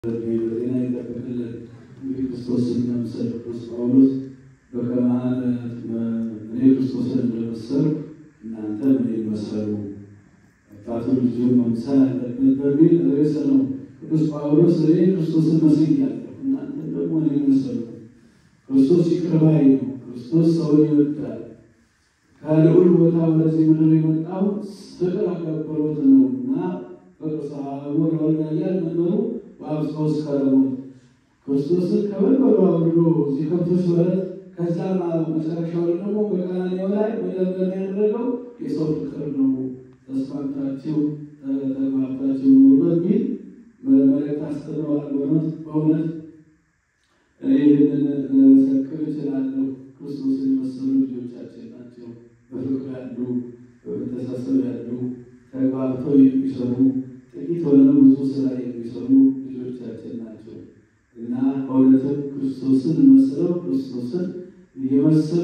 በጤና ይጠብቅልን። እንግዲህ ክርስቶስን መምሰል ቅዱስ ጳውሎስ በከመአነ እኔ ክርስቶስን እንደመሰልኩ እናንተ እኔን መሰሉ፣ አባቱን ልጁን መምሰል አለበት በሚል ርዕስ ነው ቅዱስ ጳውሎስ እኔ ክርስቶስን መስያለሁ፣ እናንተ ደግሞ እኔን መሰሉ። ክርስቶስ ይቅር ባይ ነው። ክርስቶስ ሰውን ይወዳል። ከልዑል ቦታ ወደዚህ ምድር የመጣው ፍቅር አገብሮት ነው እና በቅርሳቡ ለወልዳያል መንበሩ በአብስቶስ ከረሞት ክርስቶስን ከመንበሩ አውርዶ እዚህ ከብቶች በረት ከዛ መጨረሻው ደግሞ በቀራንዮ ላይ መደምደሚያ ያደረገው የሰው ፍቅር ነው። ተስማምታችሁ ተግባብታችሁ ኑሩ በሚል መልእክት አስተምረዋል። በእውነት በእውነት እኔ ይህንን ለመሰክር እችላለሁ። ክርስቶስን የመሰሉ ልጆቻችን ናቸው። በፍቅር ያሉ፣ በመተሳሰብ ያሉ፣ ተግባብተው የሚሰሩ ጥቂት ሆነ ብዙ ስራ የሚሰሩ ልጆቻችን ናቸው እና በእውነትም ክርስቶስን መስለው ክርስቶስን እየመሰሉ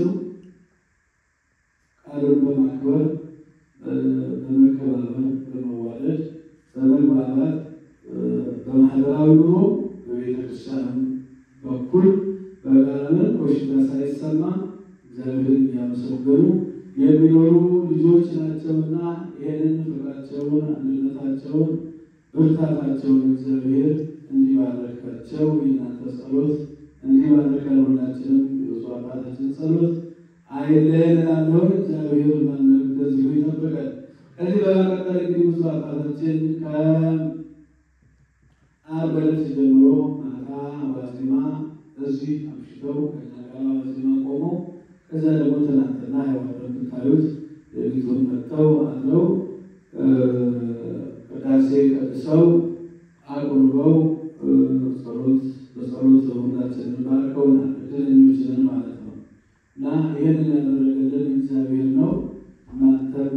ቃሉን በማክበር በመከባበር፣ በመዋደድ፣ በመግባባት በማህበራዊ ኑሮ በቤተክርስቲያንም በኩል በጋራነት ኮሽታ ሳይሰማ እግዚአብሔርን እያመሰገኑ የሚኖሩ ልጆች ናቸውና ይህንን ፍቅራቸውን፣ አንድነታቸውን፣ ብርታታቸውን እግዚአብሔር እንዲባረካቸው የእናንተ ጸሎት እንዲባረከን ሁላችንም የብፁዕ አባታችን ጸሎት አይለየን እላለሁ። እግዚአብሔር እንደዚሁ ይጠብቀን። ከዚህ በመቀጠል እንግዲህ ብፁዕ አባታችን ከዓርብ ዕለት ጀምሮ ማታ ዋዜማ እዚህ አምሽተው ከእኛ ጋር ዋዜማ ቆመው ከዛ ደግሞ ትናንትና ያው እንደምታዩት ሌሊቱን መጥተው አለው ቅዳሴ ቀድሰው አቁርበው ጸሎት በጸሎት ሁላችንን ባርከውናል። እድለኞችንን ማለት ነው እና ይህንን ያደረገልን እግዚአብሔር ነው። እናንተም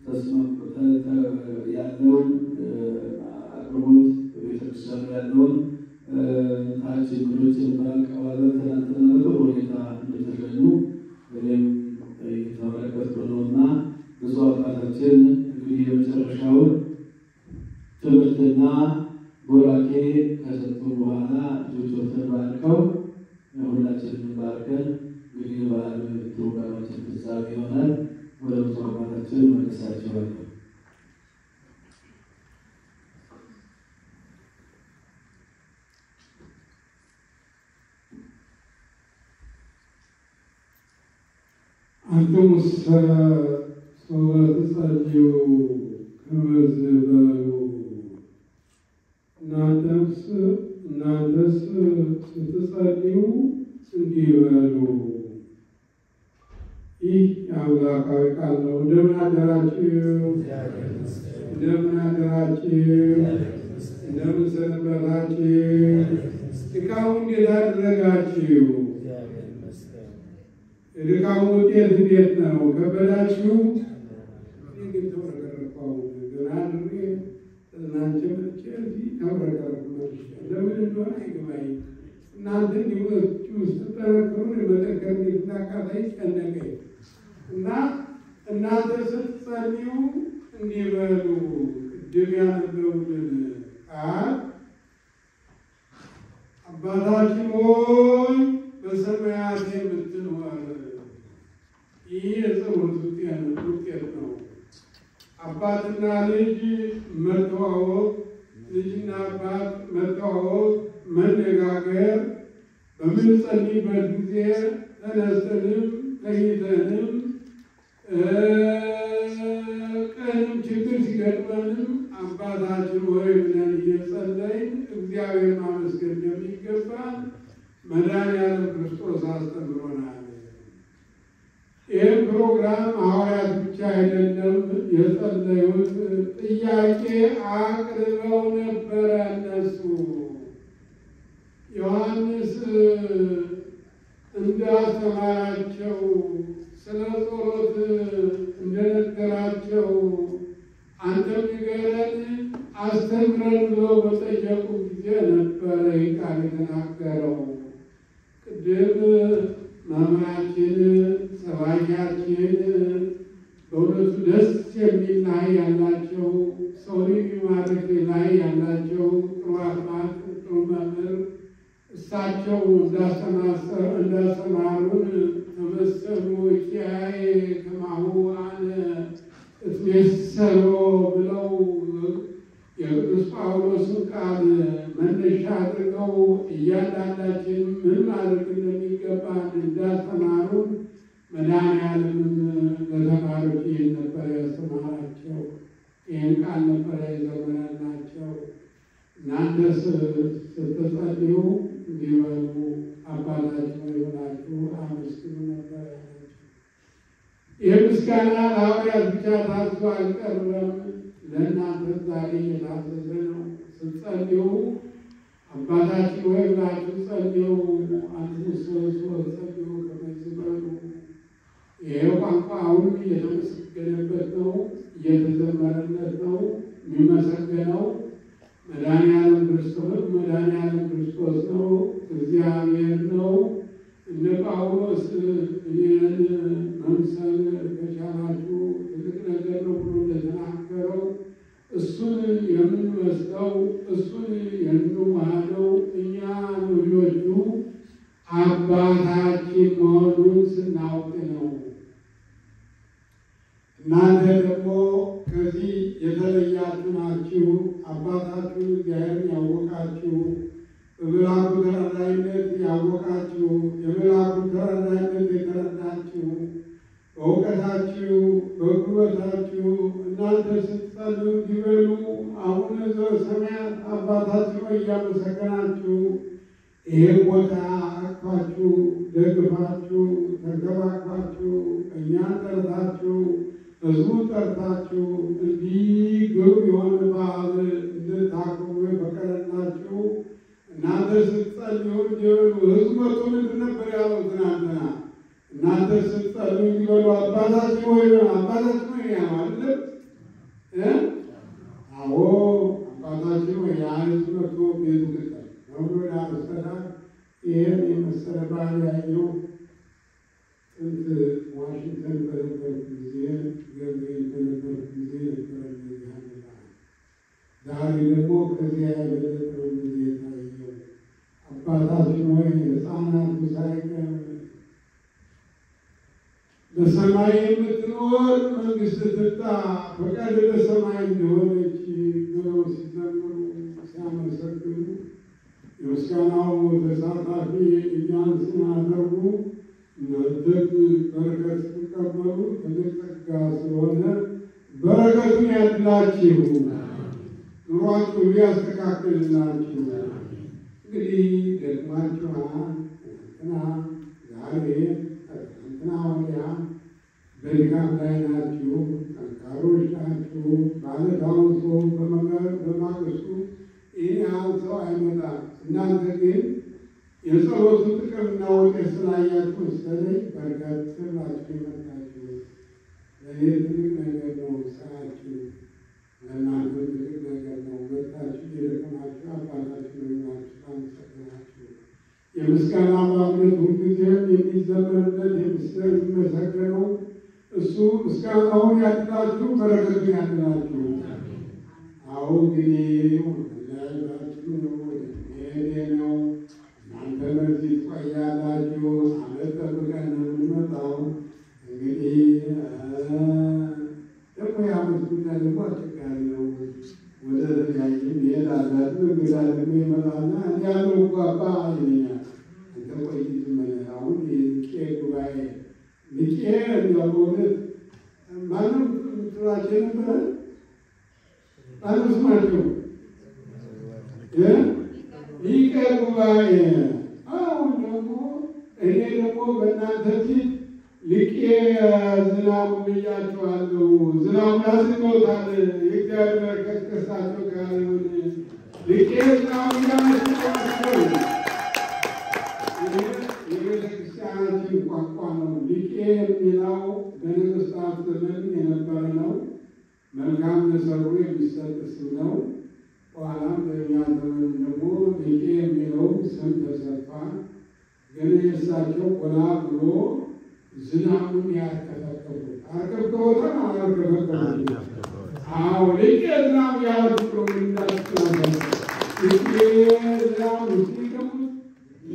ያለውን አቅርቦት በቤተክርስቲያኑ ያለውን ታች እንግዶችን በአቀባበል ትናንትና በጥሩ ሁኔታ እንደተገኙ እኔም የተመለከትኩ ነው እና ብዙ አባታችን እንግዲህ የመጨረሻውን ትምህርትና ቡራኬ ከሰጡ በኋላ ልጆችን ባርከው ሁላችንን ባርከን እንግዲህ በዓል ፕሮግራማችን ፍጻሜ ይሆናል። ወደ ብዙ አባታችን መለሳቸዋለሁ። አንትሙሰ ሶበ ትጸልዩ ከመዝ በሉ እናንተስ እናንተስ ስትጸልዩ እንዲህ በሉ። ይህ የአምላካዊ ቃል ነው። እንደምን አደራችሁ? እንደምን አደራችሁ? እንደምን ሰነበታችሁ? ድካሙ እንዴት አደረጋችሁ? የድካሙ ውጤት እንዴት ነው? ከበዳችሁ? እኔ ግን ተውረገረኳው ገና ድሬ እናንተ መጥቼ እዚህ ተውረገረኩ መልሼ ለምን እንደሆነ አይገባኝም። እናንተ እንዲመችሁ ስትጠረክሩ የመጠንከር እንድትናቃታይ ጨነቀኝ እና እናንተ ስትጸልዩ እንዲህ በሉ። ቅድም ያነበቡልን ቃል አባታችን ሆይ በሰማያት የምትኖር ይህ የጸሎት ውጤት ነው። አባትና ልጅ መተዋወቅ፣ ልጅና አባት መተዋወቅ፣ መነጋገር በምንጸልይበት ጊዜ ተነስተንም ተኝተንም ቀንም ችግር ሲገጥመንም አባታችን ሆይ ብለን እየጸለይን እግዚአብሔር ማመስገን እንደሚገባን መድኃኒዓለም ክርስቶስ አስተምሮናል። ይህም ፕሮግራም ሐዋርያት ብቻ አይደለም የጸለዩት፣ ጥያቄ አቅርበው ነበረ። እነሱ ዮሐንስ እንዳስተማራቸው ስለ ጸሎት እንደነገራቸው አንተም ንገረን አስተምረን ብለው በጠየቁ ጊዜ ነበረ ይህ ቃል የተናገረው። ቅድም መምህራችን ሰባኪያችን በእውነቱ ደስ የሚል ላይ ያላቸው ሰውን የሚማርክ ላይ ያላቸው ጥሩ አባት ጥሩ እሳቸው እንዳስተማሩን ተመሰሉ ኪያዬ ከማሁ አነ እትሜሰሎ ብለው የቅዱስ ጳውሎስን ቃል መነሻ አድርገው እያንዳንዳችን ምን ማድረግ እንደሚገባን እንዳስተማሩን መድኃኔዓለምም ለተማሪዎች ይህን ነበረ ያስተማራቸው። ይህን ቃል ነበረ የዘመናላቸው። እናንተስ ስትጸልዩ እንዲበሉ አባታችሁ የሆናችሁ አመስግኑ ነበር ያላቸው። ይህ ምስጋና ለሐዋርያት ብቻ ታዝዞ አልቀረም፣ ለእናንተ ዛሬ የታዘዘ ነው። ስትጸልዩ አባታችን ወይ ብላችሁ ጸልዩ። አንትሙሰ ጸልዩ ከመዝ በሉ። ይሄ ቋንቋ አሁን እየተመሰገነበት ነው፣ እየተዘመረለት ነው። የሚመሰገነው መድኃኔዓለም ክርስቶስ መድኃኔዓለም ክርስቶስ ነው፣ እግዚአብሔር ነው። እነ ጳውሎስ እኔን መምሰል ከቻላችሁ ትልቅ ነገር ነው ብሎ እንደተናገረው እሱን የምንመስለው እሱን የምንዋሃደው እኛ ልጆቹ አባታችን መሆኑን ስናውቅ ነው። እናንተ ደግሞ ከዚህ የተለያችሁ ናችሁ። አባታችሁን እግዚአብሔርን ያወቃችሁ በመልአኩ ተራዳኢነት ያወቃችሁ የመልአኩ ተራዳኢነት የተረዳችሁ በእውቀታችሁ በጉልበታችሁ እናንተ ስትጸልዩ እንዲበሉ አቡነ ዘበሰማያት አባታችሁ እያመሰገናችሁ ይህን ቦታ አቅፋችሁ ደግፋችሁ ተንከባክባችሁ እኛን ጠርታችሁ ሕዝቡን ጠርታችሁ እንዲህ ግብ የሆነ በዓል እንድታክሙ የፈቀደላችሁ እናንተ ስትጸልዩ እንዲበሉ ሕዝቡ መቶ ምንድን ነበር ያለው ትናንትና? እናንተ ስትጸልዩ እንዲበሉ አባታችን ወይ አባታችን ወይ ያለው አይደለም እ አዎ አባታችን ወይ ያ ሕዝብ መቶ ቤቱ ቅጠል ነብሎ ያመሰላ ይህን የመሰለ ባህል ያየው ጥንት ዋሽንግተን በነበርኩ ጊዜ ገብርኤል በነበርኩ ጊዜ ነበረ እንደዚህ ያለ ባህል። ዛሬ ደግሞ ከዚያ የበለጠ ነው እንደዚህ የታየው። አባታችን ሆይ ሕፃናቱ ሳይቀር በሰማይ የምትኖር መንግስት ትምጣ፣ ፈቃድ በሰማይ እንደሆነች ብለው ሲዘምሩ ሲያመሰግኑ የምስጋናው ተሳታፊ እኛን ስናደርጉ እናንተም በረከት ስትቀበሉ ትልቅ ጸጋ ስለሆነ በረከቱን ያድላችሁ፣ ኑሯችሁ ሊያስተካክልላችሁ። እንግዲህ ደክማችኋል። ትናንትና ዛሬ ትናንትና ወዲያ በድካም ላይ ናችሁ፣ ጠንካሮች ናችሁ። ማለት አሁን ሰው በማግስቱ ይህ ያህል ሰው አይመጣም። እናንተ ግን የጸሎቱ ጥቅምና ውጤት ስላያችሁ መሰለኝ በርከት ብላችሁ የመጣችሁ። ለእኔ ትልቅ ነገር ነው ስራችሁ፣ ለእናንተ ትልቅ ነገር ነው። መጣችሁ የደከማችሁ አባታችሁ ናችሁ። አመሰግናችሁ። የምስጋና ባብነት ሁልጊዜም የሚዘመርለት የሚመሰገነው እሱ ምስጋናውን ያድላችሁ፣ በረከቱን ያድላችሁ። አሁ እንግዲህ ለያዩችሁ ሄዴ ነው እናንተ በዚህ ትቆያላችሁ። አመት ጠብቀን ነው የምንመጣው። እንግዲህ ደግሞ የአመት ጉዳይ ደግሞ አስቸጋሪ ነው። ወደ ተለያየም ይሄዳል። እንግዳ ደግሞ ይመጣና እንዲ ያለው እኮ አባ ይለኛል። አንተ ቆይ ዝም በል አሁን የልቄ ጉባኤ ልቄ እንዲያው በእውነት ማንም ትላቸው ነበረ ማንም ስማቸው ሊቀ ጉባኤ አሁን ደግሞ እኔ ደግሞ በእናንተ ፊት ሊቄ ዝናቡ ብያቸዋለሁ። ዝናቡ ያስገውታል። የእግዚአብሔር በረከት ከእሳቸው ጋር ይሁን። ሊቄ ዝናቡ ያስገዋቸው የቤተ ክርስቲያናችን ቋንቋ ነው። ሊቄ የሚለው በነገሥታት ዘመን የነበረ ነው። መልካም ለሰሩ የሚሰጥ ስም ነው። በኋላም በእኛ ዘመን ደግሞ ሊቄ የሚለው ስም ተሰጥቷል። ግን የእሳቸው ጎላ ብሎ ዝናቡን ያርከፈከፉት አርከፍከቦታል። አላርከፈከቡት? አዎ ሊቄ ዝናቡ ያወጡ ብሎ እንዳስነበር ሊቄ ዝናቡ ሲገቡት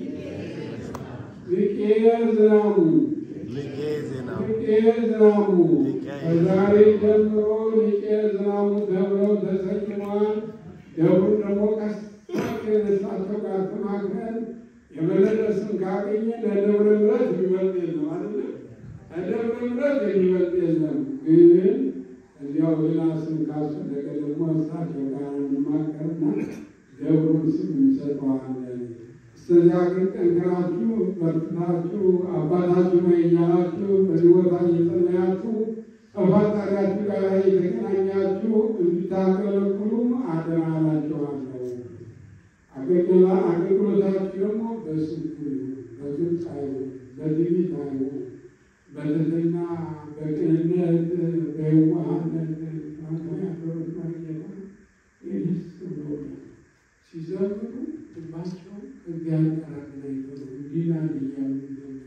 ዝናሙ ሊቄ ዜናው ሊቄ ዝናሙ ከዛሬ ጀምሮ ሊቄ ዝናሙ ተብለው ተሰይመዋል። ደብሩን ደግሞ ቀስ እሳቸው ጋር ተማክረን የበለጠ ስም ካገኘ ለደብረ ምሕረት የሚበልጥ የለም አይደለ? ለደብረ ምሕረት የሚበልጥ የለም። ግን እዚያው ሌላ ስም ካስፈለገ ደግሞ እሳቸው ጋር እንማከርና ደብሩን ስም እንሰጠዋለን። እስከዚያ ግን ጠንክራችሁ በርትታችሁ አባታችሁ ነው እያላችሁ በዚህ ቦታ እየጸለያችሁ ከፈጣሪያችሁ ጋር የተገናኛችሁ እንድታገለግሉ አደራ እላችኋለሁ። አገልግላ አገልግሎታችሁ ደግሞ በስልኩ ይሁን፣ በግልጽ አይሁን፣ በትዕቢት አይሁን፣ በትህትና በቅንነት በየዋህነት ያደሩት ማርጌታ ይህስ ብሎናል። ሲዘምሩ ልባቸው እግዚአብሔር ጋር አገናኝተው ነው እንዲና እያሉ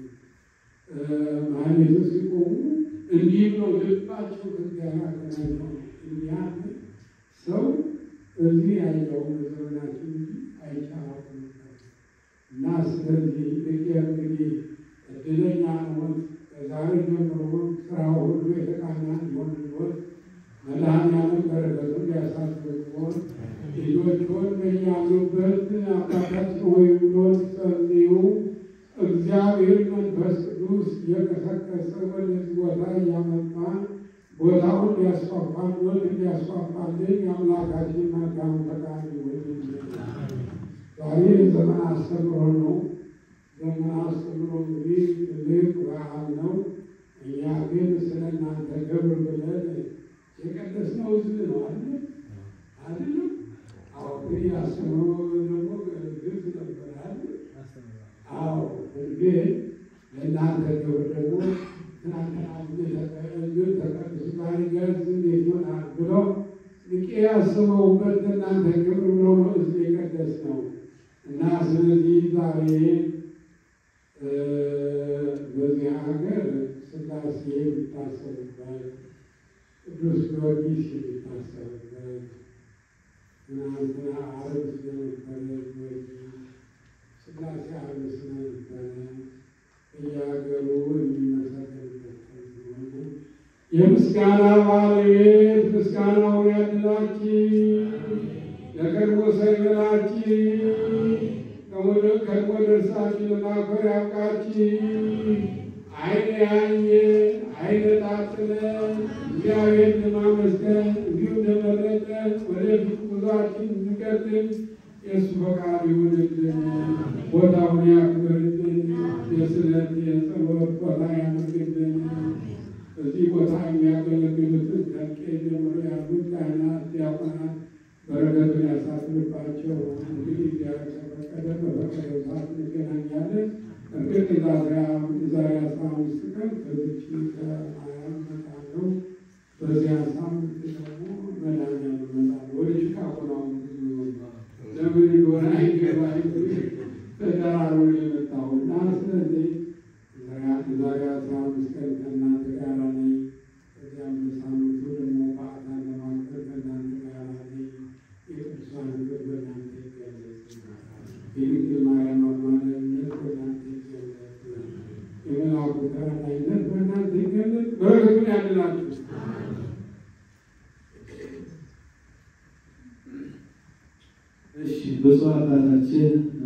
ማለቱ ሲቆሙ እንዲህ ብለው ልባቸው ከእግዚአብሔር አገናኝተው ነው እንዲህ ሰው እዚህ ያለው በዘመናችን እንጂ አይቻላትም ነበር እና ስለዚህ ልቄ እንግዲህ እድለኛ ነዎት። ከዛሬ ጀምሮ ስራው ሁሉ የተቃና እንዲሆንልዎት መድኃኒዓለም በረከቱን ሊያሳድርዎት ልጆችዎን በያሉበት አባታችን ሆይ ብሎን ጸልዩ። እግዚአብሔር መንፈስ ቅዱስ እየቀሰቀሰ ወደዚህ ቦታ እያመጣ ቦታውን ሊያስፋፋልን ሊያስፋፋልን የአምላካችን መልካም ፈቃድ ይሁን። ዛሬ ዘመን አስተምሮ ነው። ዘመን አስተምሮ እንግዲህ ትልቅ በዓል ነው። እኛ ግን ስለ እናንተ ክብር ብለን የቀደስነው ሕዝብ ነው አለ አይደለም። አዎ ግን ያስተምሮ ደግሞ ግልጽ ነበር አለ። አዎ ግን ለእናንተ ክብር ደግሞ ትናንትና ግን ተቀድሱ ዛሬ ገዝ እንዴት ይሆናል ብለው ልቄ ያስበውበት ለእናንተ ክብር ብሎ ነው ሕዝብ የቀደስ ነው እና ስለዚህ ዛሬ በዚህ ሀገር ሥላሴ የሚታሰብበት ቅዱስ ጊዮርጊስ የሚታሰብበት ትናንትና ዓርብ ስለነበረ ጊዮርጊስ ሥላሴ ዓርብ ስለነበረ በየሀገሩ የሚመሰገንበት ቀን ስለሆነ የምስጋና ባለቤት ምስጋናውን ያድላችሁ፣ ለቀድሞ ሰይበላችሁ ከሞ ደርሳችሁ ለማክበር ያብቃችሁ። ዓይን ያየ ዓይን ጣጥለ እግዚአብሔር ለማመስገን እንዲሁም ለመረጠን ወደፊት ጉዟችን እንቀጥል የእሱ ፈቃድ ይሁንልን። ቦታውን ያክብርልን። የስለት የጸሎት ቦታ ያድርግልን። በዚህ ቦታ የሚያገለግሉትን ከቄ ጀምሮ ያሉት ካህናት፣ ዲያቆናት በረከቱን ያሳድርባቸው። እንግዲህ እግዚአብሔር ከፈቀደ በፈቀደው ሰዓት እንገናኛለን። እርግጥ የዛሬ አስራ አምስት ቀን ከዚች ከሀያ እመጣለሁ። በዚያ ሳምንት ደግሞ መድኃኒዓለም እመጣለሁ። ወደ ቺካጎ ነው ብዙ ለምን እንደሆነ አይገባኝ ተደራሮ የመጣው እና ስለዚህ ዛሬ አስራ አምስት ቀን ከእናንተ ጋር ነኝ። ከዚያም በሳምንቱ ደግሞ በዓታን ለማክበር ከእናንተ ጋር ነኝ። የቅዱሳን ፍቅር በእናንተ ይገለጽ። የድንግል ማርያም አማላጅነት በእናንተ ይገለጽ። የመልአኩ ተራዳኢነት በእናንተ ይገለጽ። በረከቱን ያድላችሁ። እሺ ብፁዕ አባታችን